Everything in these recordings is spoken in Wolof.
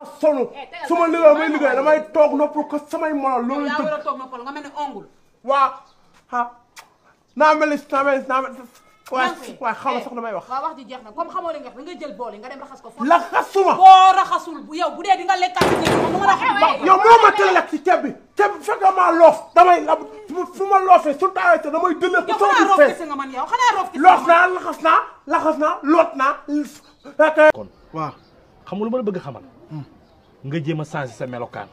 sonu su ma liggéey may liggéey damay toog noppal ko samay morom loolu yaa dëgg war a toog noppal nga mel ni ongul waa ah naa mel ni naa mel ni naa mel waaye Nancy, waaye xam nga eh, sax damay wax waaw wax ji jeex na comme xamoo li nga wax da nga jël bool yi nga dem raxas ko foofu laxasuma boo raxasul bu yow bu dee di nga lekkaat ci kër gi moom nga raxas yow moo ma tële lekk ci ceeb bi ceeb bi fekk maa loof damay fu ma loofee su taawee te damay dëlee yow ko xanaa sama roof biir fees kese nga man yow xanaa roof kese loof naa laxas naa laxas naa loot naa fekk kon waaw xam nga lu ma la bëgg xamal nga jéem a changer sa melokaan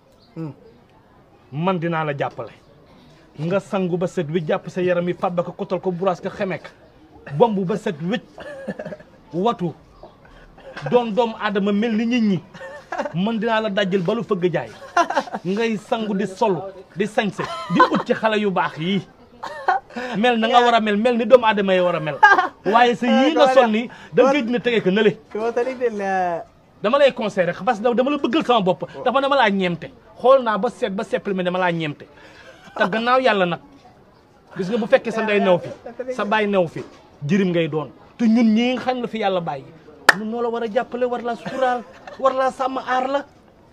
man dinaa la jàppale nga sangu ba set wi jàpp sa yaram yi fàbba ko kotal ko buraas ko xemek bomb ba set wécc watu doon doomu aadama mel ni nit ñi man dinaa la dajjal ba lu fëgg jaay ngay sangu di sol di sañse di ut ci xale yu baax yii mel na nga war a mel mel ni doomu aadama yi war a mel waaye sa yii nga sol ni da ngay dina tege ko nële dama lay conseillé rek parce que dama la bëggal sama bopp dafa dama laa ñeemte xool naa ba seet ba seppali mi dama laa ñeemte te gannaaw yàlla nag gis nga bu fekkee sa ndey new fi sa baay new fi jirim ngay doon te ñun ñii nga xam la fi yàlla bàyyi ñun noo la war a jàppale war laa suturaal war laa sàmm aar la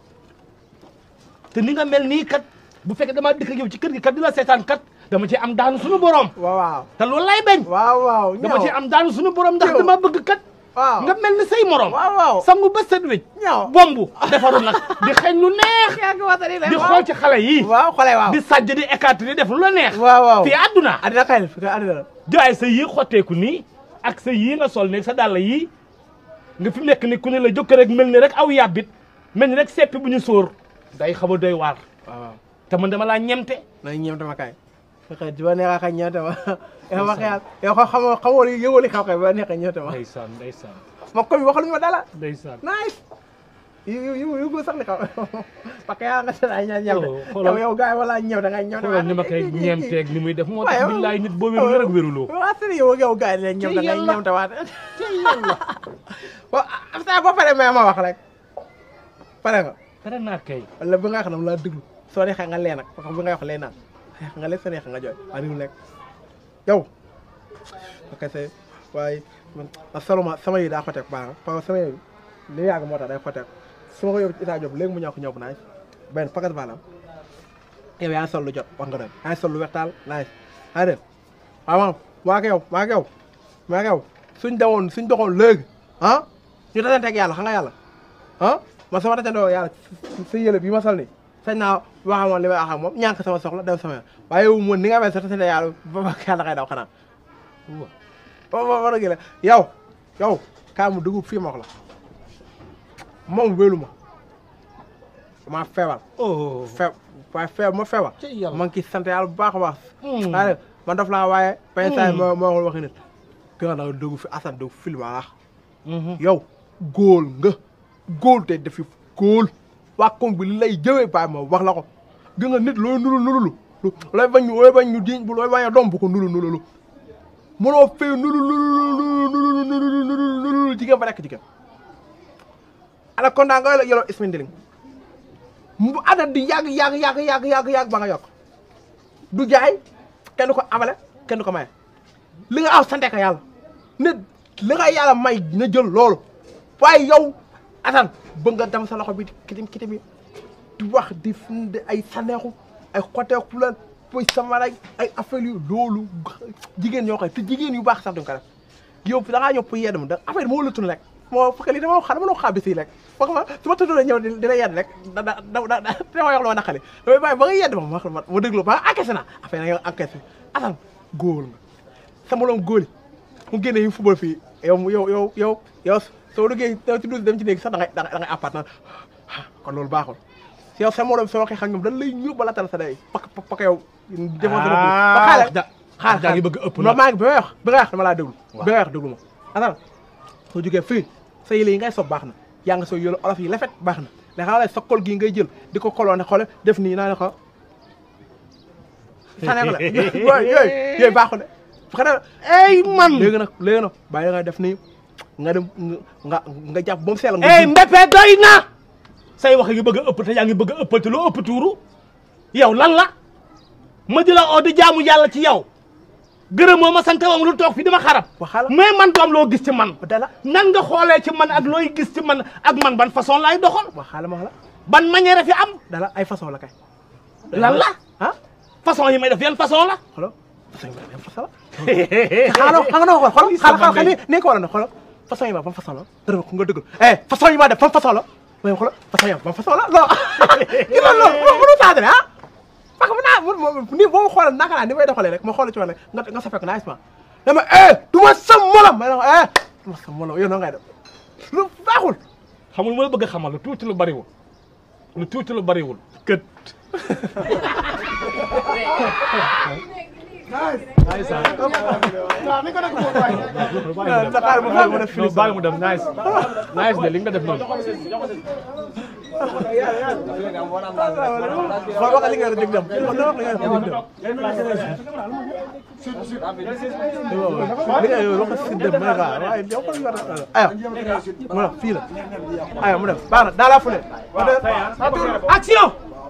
te ni nga mel nii kat bu fekkee damaa dëkk ak yow ci kër gi kat di la seetaan kat dama ci am daanu suñu borom waaw waaw te loolu lay bañ waaw waaw dama ci am daanu suñu borom ndax Ñëw. dama bëgg kat waaw nga mel ni say morom waaw waaw sangu ba set wécc ñëw bombu defaru nag di xeeñ lu neex yaa ngi waxtaan di xool ci xale yi waaw xale waaw di sàjj di écarté di def lu la neex waaw waaw fii àdduna àddina kay fi ka àddina la jaay sa yii xotteeku nii ak sa yii nga sol ne sa dàll yii nga fi mu nekk ni ku ne la jokk rek mel ni rek aw yàbbit mel ni rek seppi bu ñu sóor day xaw a doy waar waaw waaw te man dama laa ñemte nañ ñeem tama kay fexe di ba neexa kay ñeem tama yow wax yàlla yow xam xamoo xamoo li yëwali xaw kay ba neexa ñeem tama ndeysaan ndeysaan ma koy waxaluñu ma dala ndeysaan nice yu yu yu yu sax ni xaw parce que yaa nga seen ay ñaan ñeem Oh, xoolal. yow yow gars yi wala ñeem da ngay ñeem xoolal ni ma koy ñeemteeg ni muy def moo tax Waaye, billaay nit boo wéru rek wéruloo waaw sëriñ yow yow gars yi leen ñeem da ngay yàlla. ñeem tawaat waaw afta boo paree mais ma wax rek pare nga pare naa kay wala bi nga wax nam laa déglu soo neexee nga lee nag parce que bi nga wax lee naan neex nga lee soo neexee nga jooy waa niw lekk yow ok c'est waaye man man seulement sama yi daa xoteeku baax na parce que sama yi li yàgg moo tax day xoteeku su ma ko yóbbu ci Issa Diop léegi mu ñëw ko ñëw bu naaj benn paquet balam yow yaa ngi sol lu jot wax nga doon yaa ngi sol lu wextaal naaj yaa def waaw maam maa ak yow maa ak yow maa ak yow suñ demoon suñ doxoon léegi ah ñu dajanteeg yàlla xam nga yàlla ah man sama dajandoo yàlla sa yële bi ma sol nii sañ naa wax ak moom li may wax ak moom ñànk sama soxla dem sama yoon waaye yow moom ni nga mel sa tasante yàlla ba ba yàlla kay daw xanaa waaw waaw war a gën yow yow kaa mu dugub fii ma wax la moom wélu ma maa feebar oh fe waaye feebar ma feebar ci yàlla. man ki sant yàlla bu baax a baax Hmm. waaye man daf laa waaye paysaay Hmm. moo moo waxul waxi nit gën a dugg fi asan dugg film a Mhm. yow góol nga góol te dafi góol waa koñ bi li lay jëwee baay ma wax la ko gis nga nit looy nulu nululu lu looy bañ ñu looy bañ ñu diñ bu looy bañ a doom bu ko nulu nululu mënoo fee nulu nulu nulu nulu nulu nulu nulu jigéen ba nekk jigéen ana kon daa nga yeloo ismindiling mu ada di yàgg yàgg yàgg yàgg yàgg yàgg ba nga yokk du jaay kenn du ko amale kenn du ko maye li nga aw sante ka yàlla nit li nga yàlla may na jël loolu waaye yow atan bëgg nga dem sa loxo bi kitim kitim yi di wax di di ay saneexu ay xoteeku lan poy sama rek ay affaire yu loolu jigéen ñoo koy te jigéen yu baax sax duñ ko def yow da ngaa ñëw pour yedd ma da affaire moo la tun rek moo fekk lii dama xam dama la xaar bis yi rek foog ma su ma tuddee ñëw di di la yedd rek da da da da da dama wax lu ma naqali damay bàyyi ba nga yedd ma ma wax la ma ma déglu ba encaissé na affaire nga encaissé atan góor nga sama loom góor yi mu génne yi football fii yow yow yow yow yow soo duggee ci douze dem ci néeg sax da ngay da ngay apart naan kon loolu baaxul si yow sa morom soo waxee xam ñoom dañ lay ñëw ba la tal sa day pak pak yow defoon sa bopp ba xaale ja xaar jaa ngi bëgg ëpp non nag maa ngi bi may wax bi nga wax dama laa déglu Waaw. bi nga wax déglu ma atal soo jógee fii sa yële yi ngay sob baax na yaa nga soo yële olof yi lafet baax na mais xaaral sa kol gii ngay jël di ko koloone xoole def nii naa ne ko sane ko la yooyu yooyu yooyu baaxul de xanaa ey man léegi nag léegi nag bàyyi nga def nii nga dem nga nga jàpp ba mu seel nga ey Mbeppe doy na say wax ngi bëgg a ëpp te yaa ngi bëgg a ëppal te loo ëpp tuuru yow lan la ma di la oo di jaamu yàlla ci yow gërëm moo ma sant moom lu toog fi dama xarab Waxala. mais man doom loo gis ci man dala nan nga xoolee ci man ak looy gis ci man ak man ban façon laay doxal wax xaala ma wax la ban manière fi am dala ay façon la kay lan la ah façon yi may def yan façon la xoolal façon yi ma yan façon la xaaral xam nga na ko xoolal xaaral xaaral xaaral ni ko wala ne xoolal façon yi ma ban façon la dërëm ko nga dëgg eh façon yi ma def ban façon la mais xoolal façon yi ma ban façon la non ki loolu loolu mënu taadale ah parce que naa mun ni boo ma xoolal naka naa ni may doxalee rek ma xool ci wàll nga nga safek naa isma dama eh du ma sa molam may na eh du ma sa molam yow noonu ngay def lu baaxul xamul ma la bëgg a xamal lu tuuti lu bariwul lu tuuti lu bariwul kët Dakar ma ma def fini bàyyi mu dem nice nice de li nga def noonu xool wax li nga def dem xool wax li nga def dem li nga wax si dem may xaar waaye yow ko nga ayo mu def fii la ayo mu def baax na dans la foulée action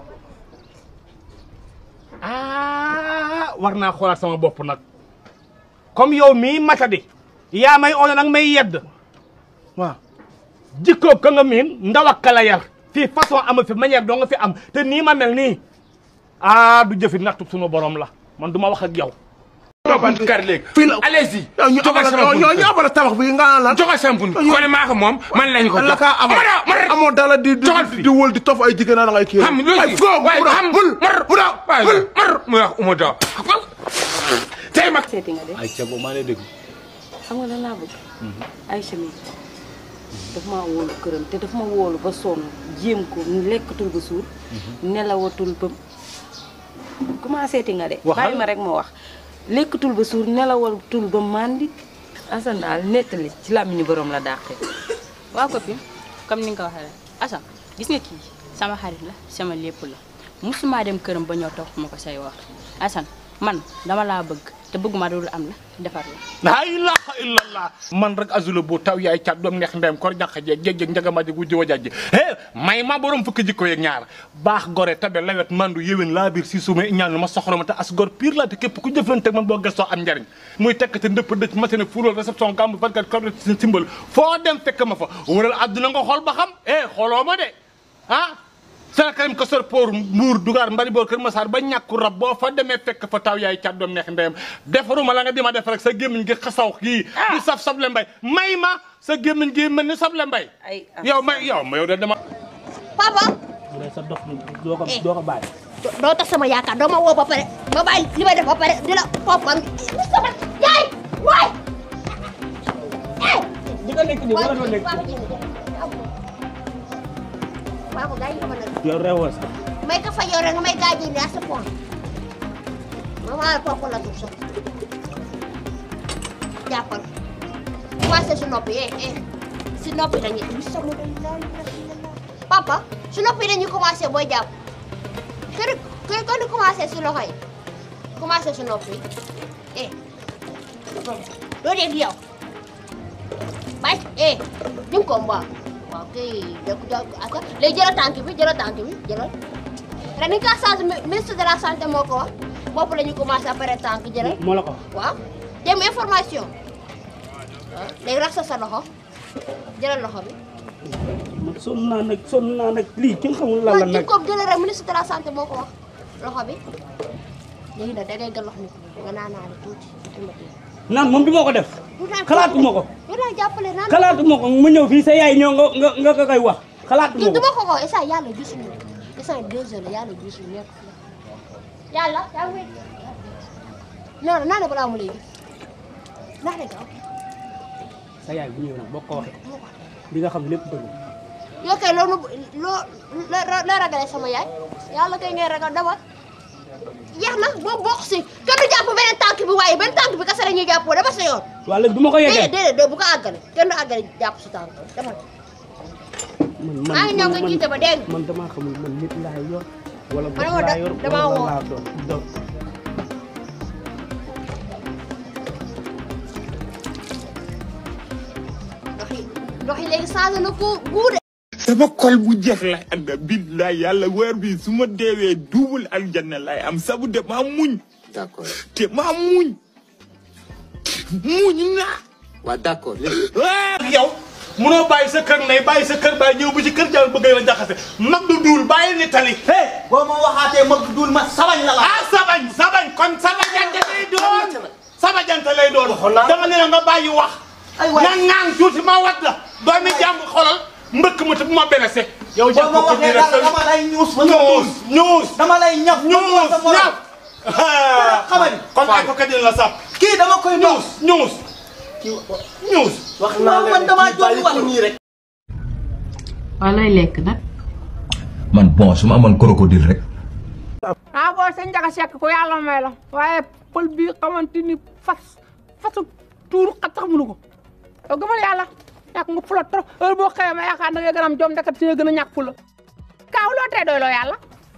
ah war naa xoolaat sama bopp nag comme yow mii matadi yaa may oono nag may yedd waaw jikkoo ka nga miin ndaw ak kala yar fii façon ama fi manière doo nga fi am te nii ma mel nii ah du jëfi nattu sunu borom la man du ma wax ak yow buntu kër léegi. fii la allez-y. yow ñu jogal sama abal buntu yow ñu abal tabax bi nga naan lan jogal sama buntu. kon maa ko moom man lañ ko jox. la kaa amal amoo dala di di Jogal fii. di wël di tof ay jigéen na da ngay kii xam nga ay foo waaye mu da xam mul mar mu da waaye mul mar mu wax uma daw. tey mag. seeti nga de ay ca boobu maa lay dégg xam nga lan laa bëgg Aïcha mi daf maa wóolu këram te daf ma wóolu ba sonn jéem ko lekkatul ba suur nelawatul ba commencé ti nga de Waxal. bàyyi ma rek ma wax lekkatul ba suur nelawatul ba màndi Assane daal nettali ci làmmiñu borom la dàqee waaw copine comme ni nga ko waxee rek Assane gis nga kii sama xarit la sama lépp la musuma dem këram ba ñëw toog ma ko say wax Assane man dama laa bëgg te bëgguma dul am la defar la laa ilaha illallah man rek azula bu taw yaay cat doom neex ndeyam kor ñàq jeeg jéeg jéeg njagama ji wujji wa jajji eh may ma borom fukki jikko yeeg ñaar baax gore tabe lawet mandu yéwén laa biir si suma ñaan ma soxla ma te as gor pire la te képp ku jëflante ak man boo gëstoo am njariñ muy tekk te ndëpp dëcc matine fuural réception gàmb barkat kor si simbal foo dem fekk ma fa waral àdduna nga xool ba xam eh xooloo ma de ah sana karim ko sor pour mbuur dugaar mbari boor kër masaar ba ñàkku rab boo fa demee fekk fa taw yaay cat doom neex ndeyam defaruma la nga di ma def rek sa gémmiñ gi xasaw kii di saf sable mbay may ma sa gémmiñ gi mel ni sable mbay ay yow may yow ma yow de dama papa sa dox doo ko doo ko bàyyi doo tax sama yaakaar doo ma woo ba pare ma bàyyi li may def ba pare di la papa sama yaay waay eh di nga nekk nii wala doo nekk papa gars yi nga ma nag yow reewoo sax may ka fa yore nga may gaaji ni à ce point ma maa la topp la tuuf sax jàppal commencé si noppi eh eh si noppi dañuy bi sama dañ la papa si noppi dañuy commencé booy jàpp kër kër ko di commencé si loxo yi commencé si noppi eh doo dégg yow bay eh di nga ko mbaa waaw kay dëkk dëkk aka léegi jëlal tànk bi jëlal tànk bi jëlal ren ni ka change ministre de la santé moo ko wax bopp la ñu commencé après tànk jëlal moo la ko waaw dem information waaw léegi raxas sa loxo jëlal loxo bi man sonn naa nag sonn naa nag lii kenn xamul lan la waaw di nag ko jëlal rek ministre de la santé moo ko wax loxo bi léegi nag da ngay gën loxo ni nga naanaale tuuti tuuti naan moom bi moo ko def xalaatuma ko yow naa jàppale naan xalaatuma ko mu ñëw fii sa yaay ñëw nga nga nga ko koy wax xalaatuma du ko ma ko ko esa yàlla gisuñu esa deux heures la yàlla gisuñu nekk yàlla yaa ngi non non naa ne balaa mu lay gis naa ne gaaw sa yaay bu ñëw nag boo ko waxee di nga xam lépp dëgg yow kay loolu loo loo loo ragalee sama yaay yàlla kay ngay ragal dawal jeex na boo bokk si kenn du jàpp beneen tànk bi waaye benn tànk bi kese la ñuy jàppoo dama sa yoon. waa léegi du ma ko déedéet yeggee déedéet bu ko àggale kenn du àggale jàpp si tànk dama man maa ngi ñëw nga jiite ba dégg nga. man damaa xamul man nit laa yor wala Man bopp ma laa da- yor damaa wala woo. laa doon doon ndox yi ndox yi léegi changé na ko guude. sama xol bu jeex lay ànd billaay yàlla weer bi su ma deewee duubul aljanna lay am sabu de maa muñ d'accord te maa muñ muñ naa waaw d'accord léegi yow munoo bàyyi sa kër ndey bàyyi sa kër bàyyi ñëw bu ci kër jàll bëgg la jaxase mag du duul bàyyi ni tali hey boo ma waxaatee mag duul ma sabañ la la. ah sabañ sabañ kon sabajante lay doon sabajante lay doon Waxoon naa. dama ne la nga bàyyi wax Ay waay. na ŋaan tuuti ma wat la doomi jàmm xolal mbëkk ma te bu ma blessé yow boo jàpp ma ko waxee nii dara rek dama lay ñuus ba nga ñuus duul. ñuus dama lay ñaf ba ñuus duul sa morom. ñaf xamadi. kon ay ko kadin la sàpp kii dama koy ñuus ñuus. ñuus ñuus wax naa leen man damaa jóg wax nii rek. waaw looy lekk nag man bon su ma amoon crocodile rek ah booy sa njaga sekk ko yàlla may la waaye pël bi xamante ni fas fasu tuuru xat sax mënu ko yow gëmal yàlla ñàkk nga fula trop heure boo xëyee ma yaakaar da ngay gën a am jom ndeket si nga gën a ñàkk fula kaaw loo tee doy loo yàlla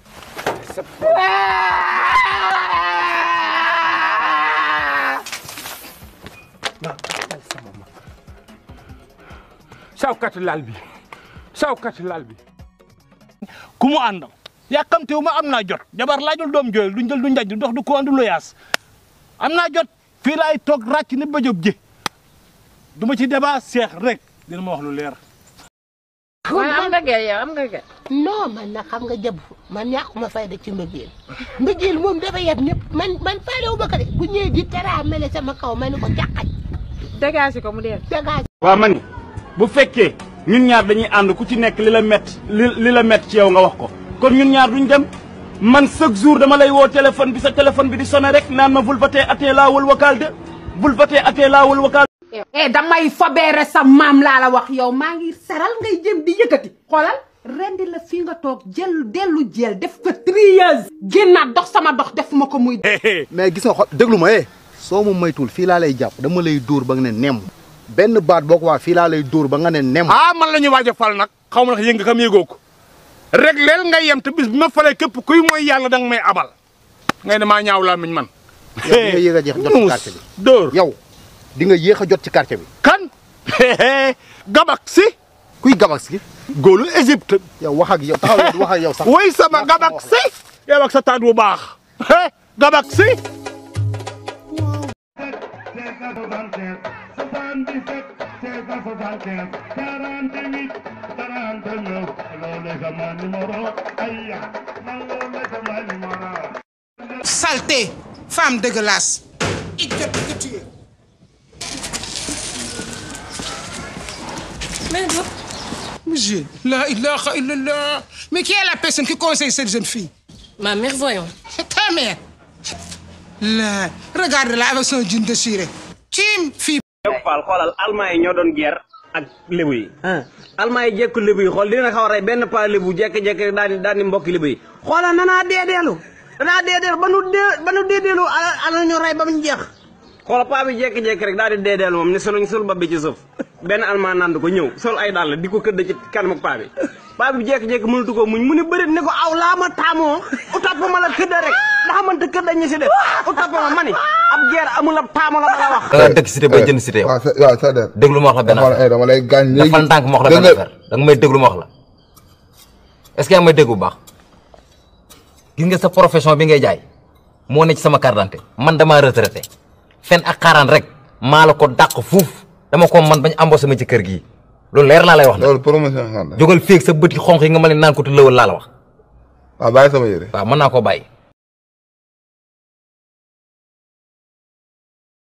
sawkat lal bi sawkat lal bi ku mu àndam yàkkamtewu ma am naa jot jabar laajul doom jooyal du njël du njaj du dox du ko andu loyaas am naa jot fii laay toog ràcc ni ba jóg ji du ma ci débat seex rek dina ma wax lu leer waaye am nga gel yow am nga gel non man nag xam nga jëb man ñàkkuma fayda ci mbëggeel mbëggeel moom dafa yeb ñëpp man man faalewu ba ko de bu ñëwee di tera mele sama kaw ma ne ko càqaj dégagé ko mu dee dégage waaw ma ni bu fekkee ñun ñaar dañuy ànd ku ci nekk li la mett li li la mett ci yow nga wax ko kon ñun ñaar duñ dem man chaque jour dama lay woo téléphone bi sa téléphone bi di sonné rek naan ma bul voté atee laawul wakaal de bul voté atee laawul wakaal eh damay fobeere sa maam laa la wax yow maa ngi saral ngay jëm di yëkkati xoolal rendi la fii nga toog jël dellu jël def ko trieuse génnaat dox sama dox def ma ko muy mais gis nga xol déglu ma eh soo ma moytuwul fii laa lay jàpp dama lay dóor ba nga ne nemm benn baat boo ko waa fii laa lay dóor ba nga ne nemm ah man la ñuy waaj a fal nag xaw ma nag yënga xam yëgoo ko rek leel ngay yem te bis bi ma falee képp kuy mooy yàlla danga may abal ngay ne maa ñaaw laa miñ man yow di nga yéex a jeex jot ci quartier bi dóor yow di nga yéex a jot ci quartier bi kan gabak si kuy gabak si góolu Égypte yow wax ak yow taxaw yow wax ak yow sax woy sama gabak si yow ak sa taat bu baax gabak si Saleté, femme dégueulasse. mais do Monsieur, la ilaha illallah. Mais qui est la personne qui conseille cette jeune fille ma mère voyons Ta mère. La, regarde-la avec son jean déchiré. Tim, fille. yow Fall xoolal almaa yi ñoo doon guerre ak lébu yi almaa yi jekku lébu yi xool dina xaw a rey benn paa lébu jekki-jekki daal di daal di mbokki lébu yi xoolal nanaa deedeelu danaa deedeelu ba nu dee ba nu deedeelu ala ñu rey ba mu jeex xoolal paa bi jekki-jekki rek daal di deedeelu moom ni soluñ sul ba bi ci suuf benn almaa nand ko ñëw sol ay dàll di ko këdd ci kanam ak paa bi paa bi jekki-jekki mënatu ko muñ mu ne bërit ne ko aw laa ma taamoo utap ma la këdda rek ndax mënta këdda ñu si def utap ma ma ni ab guerre amul ab taamo la ma la wax da nga dëkk cité bay jënd cité yow waaw sa waaw sa der. déglu ma wax la benn dama affaire la dama lay gaañ léegi. dafa ndànk ma wax la benn affaire da nga may déglu ma wax la est-ce que yaa ngi may dégg bu baax gis nga sa profession bi ngay jaay moo ne ci sama carte d'identité man damaa retraité fen ak xaaraan rek maa la ko dàq fuuf dama ko man bañ embauché ma ci kër gii loolu leer laa lay wax nag loolu promotion xam na. jógal féeg sa bët yi xonq yi nga ma leen naan ko te lëwal laa la wax waaw bàyyi sama yére. waaw mën naa koo bàyyi